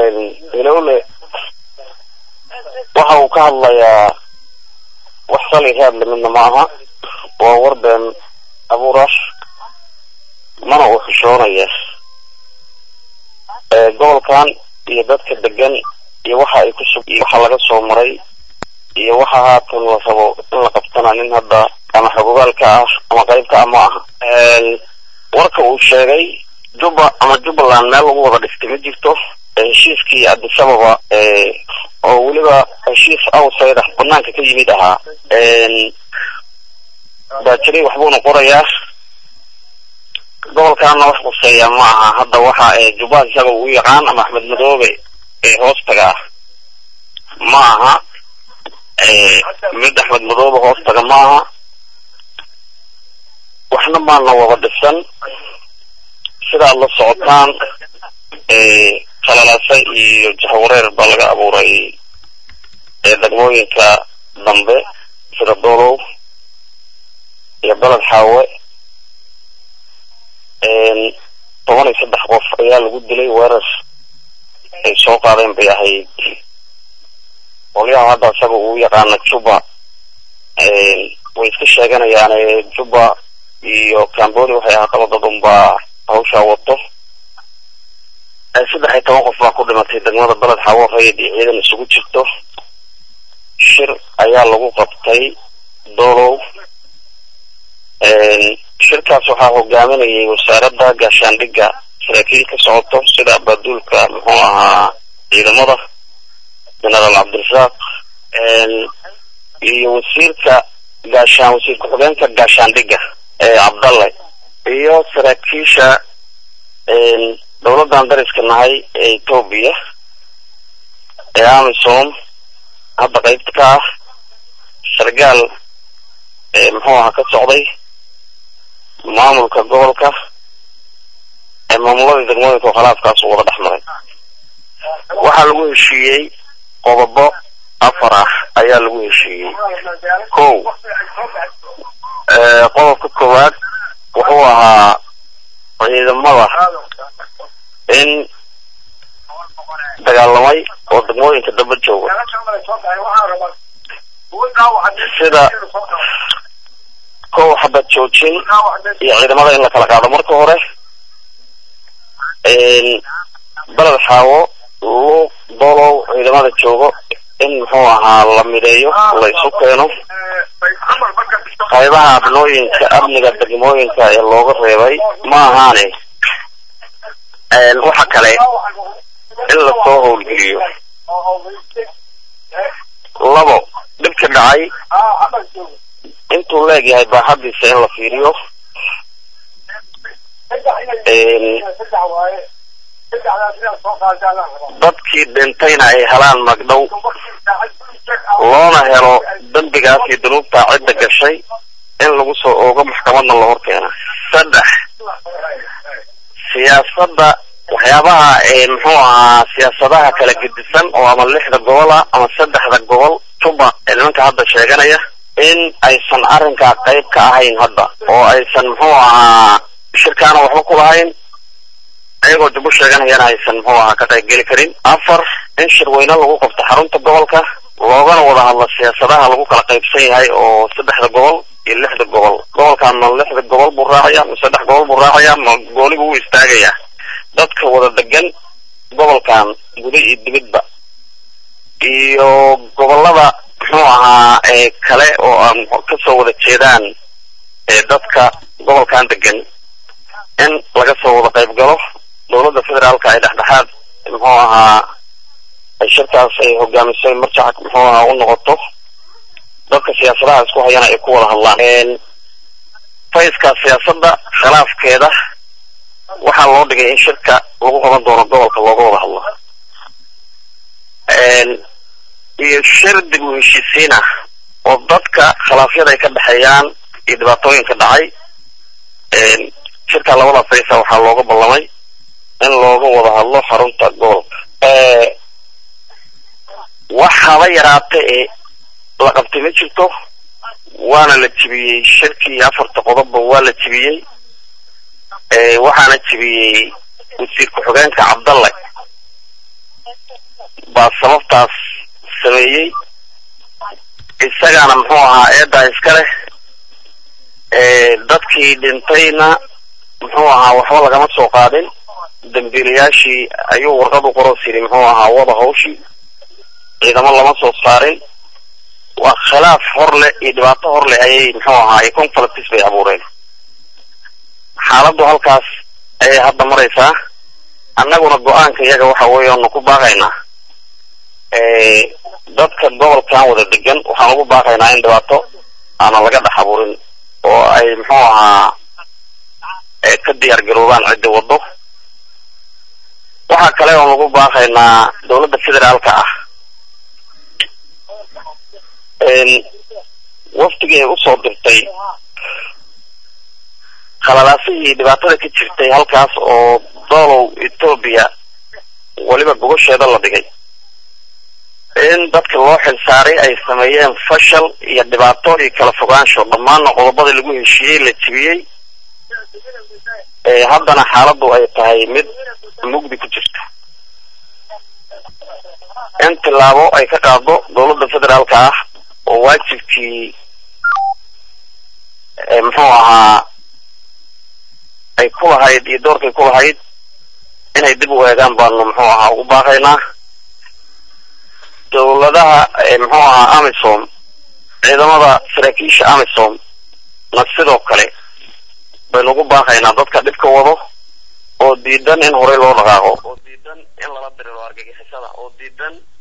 ilowle waxa uu ka hadlayaa wax sali raadle midna ma aha waa warbeen abuurash mana uu xishoonaya gobolkan iyo dadka degan iyo waxa ay kusug iyo waxa laga soo maray iyo waxa haatan la rabo in la qabtana nin hadda ama xogogaalka ah ama qaybka ah ma aha warka uu sheegay juba ama jubbaland meel lagu wada dhistay ma jirto heshiiskii adisababa oo weliba heshiis outsider banaanka ka yimid ahaa baajiray waxbuuna qorayaa gobolkaana wax quseeya ma aha hadda waxa jubbaland isaga uu yaqaan ama axmed madoobe ee hoostaga ah ma aha mid axmed madoobe hoostaga ma aha waxna maana wada dhisan sidaad la socotaan khalalase iyo jahawareer baa laga abuuray degmooyinka dambe sida dolow iyo beled xaawe toban iyo saddex qof ayaa lagu dilay weerar ay soo qaadeen bay ahayd qolyaha hadda isaga uu yaqaana juba way iska sheeganayaan juba iyo cambodi waxay ahaataba dad unbaa hawshaa wato saddex iyo toban qof baa ku dhimatay degmada beled xaawo rayid iyo ciidan isugu jirto shir ayaa lagu qabtay dolow shirkaas waxaa hogaaminayay wasaaradda gaashaandhigga saraakiil ka socoto sida abaduulka muxuu ahaa ciidamada generaal cabdirasaaq iyo wasiirka gaashaan wasiir ku-xigeenka gaashaandhigga cabdalle iyo saraakiisha dowladdan dariska nahay ee etoobiya ee amisom hadda qaybta ka ah sargaal muxuu ahaa ka socday maamulka gobolka ee maamuladii degmooyinka oo khilaafkaas uu wada dhex maray waxaa lagu heshiiyey qodobo afar ah ayaa lagu heshiiyey kow qodobka koowaad wuxuu ahaa ciidamada in dagaalamay oo degmooyinka daba jooga sida kow xabad joojin iyo ciidamada in la kala qaado marka hore beled xaawo luuq dolow ciidamada joogo in muxuu ahaa la mideeyo la isu keeno qaybaha abnooyinka amniga degmooyinka ee looga reebay ma ahaane waxa kale in lasoo howlgeliyo labo dhibka dhacay intuu leegyahay baaxadiisa in la fiiriyo dadkii dhintayna ay helaan magdhow loona helo dembigaas iyo dunuubtaa cidda gashay in lagu soo oogo maxkamadna la hor keena saddex siyaasadda waxyaabaha muxuu ahaa siyaasadaha kala gedisan oo ama lixda gobol ah ama saddexda gobol juba ee nimanka hadda sheeganaya in aysan arrinkaa qayb ka ahayn hadda oo aysan muxuu ahaa shirkaana waxba ku lahayn ayagoo jubo sheeganayana aysan muxuu ahaa ka qayb geli karin afar in shirweyne lagu qabto xarunta gobolka loogana wada hadlo siyaasadaha lagu kala qaybsan yahay oo saddexda gobol iyo lixda gobol gobolkan ma lixda gobol buu raacaya ma saddex gobol buu raacaya ma gooni buu u istaagaya dadka wada degan gobolkan guda iyo dibidba iyo gobolada muxuu ahaa ee kale oo aan kasoo wada jeedaan ee dadka gobolkan degan in laga soo wada qayb galo dowladda federaalka ay dhexdhexaad muxuu ahaa ay shirkaas ay hogaamisay marjac muxuu ahaa u noqoto dadka siyaasadaha isku hayana ay ku wada hadlaan fayska siyaasadda khilaafkeeda waxaa loo dhigay in shirka lagu qaban doono gobolka looga wada hadlo iyo shir dib u heshiisiin ah oo dadka khilaafyada ay ka dhexeeyaan iyo dhibaatooyinka dhacay shirka labada faysa waxaa looga ballamay in looga wada hadlo xarunta gobolka wax haba yaraata ee la qabtay ma jirto waana la jibiyey shirkii afarta qodobba waa la jibiyey waxaana jibiyey wasiir ku-xigeenka cabdalle baa sababtaas sameeyey isagaana muxuu ahaa eedaa iska leh dadkii dhintayna muxuu ahaa waxba lagama soo qaadin dambiilayaashii ayuu warqad u qoros yidhi muxuu ahaa wada hawshii ciidamo lama soo saarin waa khilaaf hor leh iyo dhibaato hor leh ayay muxuu ahaa conflicts bay abuureen xaaladdu halkaas ayay hadda maraysaa annaguna go-aanka iyaga waxa weeye oonu ku baaqaynaa dadka gobolkan wada degan waxaan ugu baaqaynaa in dhibaato aanan laga dhex abuurin oo ay muxuu ahaa ka diyaar garoobaan cidda waddo waxaa kale oon ugu baaqaynaa dawladda federaalka ah waftigii ay usoo dirtay khalalaasihii dhibaatada ka jirtay halkaas oo doolow etoobiya weliba gogosheeda la dhigay in dadka loo xilsaaray ay sameeyeen fashal iyo dhibaato iyo kala fogaansho dhammaanna qodobadii lagu heshiiyey la jibiyey haddana xaaladdu ay tahay mid mugdi ku jirta in tilaabo ay ka qaado dawladda federaalka ah oo waajibkii muxuu ahaa ay ku lahayd iyo doorkay ku lahayd inay dib u eegaan baanu muxuu ahaa ugu baaqaynaa dawladaha muxuu ahaa amisom ciidamada saraakiisha amisom na sidoo kale baynu ugu baaqaynaa dadka dhibka wado oo diidan in horey loo dhaqaaqo oo diidan in lala diriro argagixisada oo diidan